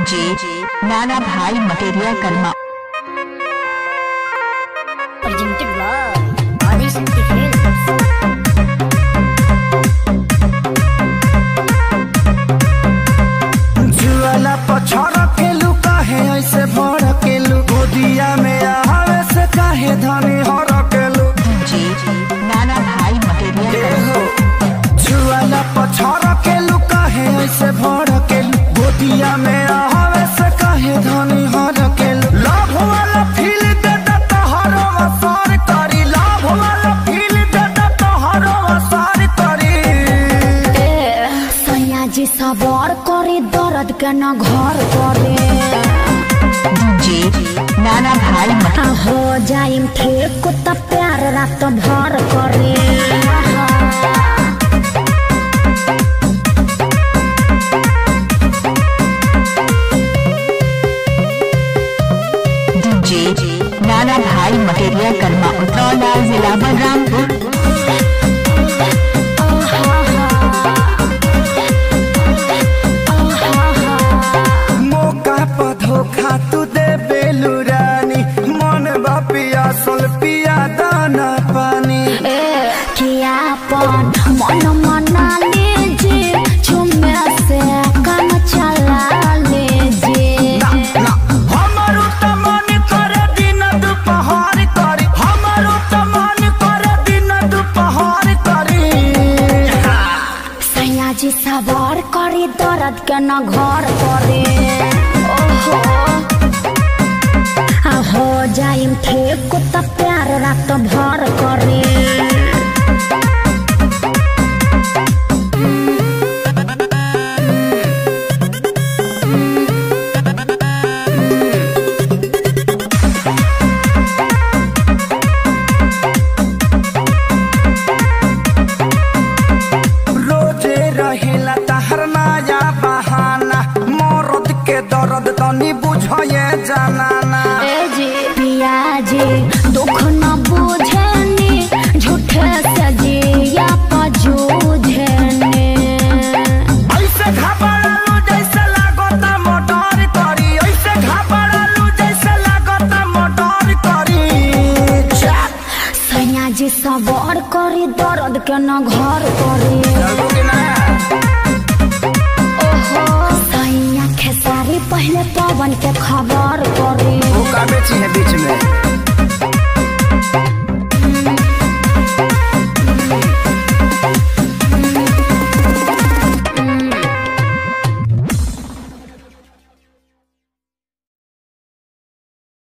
DJ नाना भाई मटेरिया कर्मा presented by Adishakti Films. जुआला पछड़ केलू काहे ऐसे भर केलू गोदिया में आवे से काहे धनी हर केलू डीजे नाना भाई मटेरिया ए कर्मा हो जुआला पछड़ केलू काहे ऐसे भर केलू गोदिया में आवे से काहे धनी हर केलू लाभ वाला फील दे दे तो हर वसार करी लाभ वाला फील दे दे तो हर वसार करी सयाजी सवार करे दर्द के न घर करे डीजे नाना भाई मट आ हो जाइम ठीक त प्यार रात भर करे डीजे नाना भाई मटेरिया कर्मा उतरौला जिला बलरामपुर मौका पर धोखा तू दे बेलू रानी मन बा पियासल पिया दाना पानी ए कियापन मन मना लीजिए झुमे से काम चला लीजिए ना हमारो त मन करे दिन दुपहर करी हमारो त मन करे दिन दुपहर करी सयाजी सवार करी दर्द के न घर करे ओहो आ हो जाइम ठीक त प्यार रात भर करे रोजे रहेला तहर नया बहाना मरद के दर्द तनी बुझे जानाना ए जी पिया जी दुख न बुझनी झूठे से जिया पजूझनी ऐसे घबरालू जैसे लागता मोटर करी ऐसे घबरालू जैसे लागता मोटर करी सैया जी सवार करी दर्द के न घर करी ओहो सैया खेसारी पहले पवन के खबर करी बेची है बीच में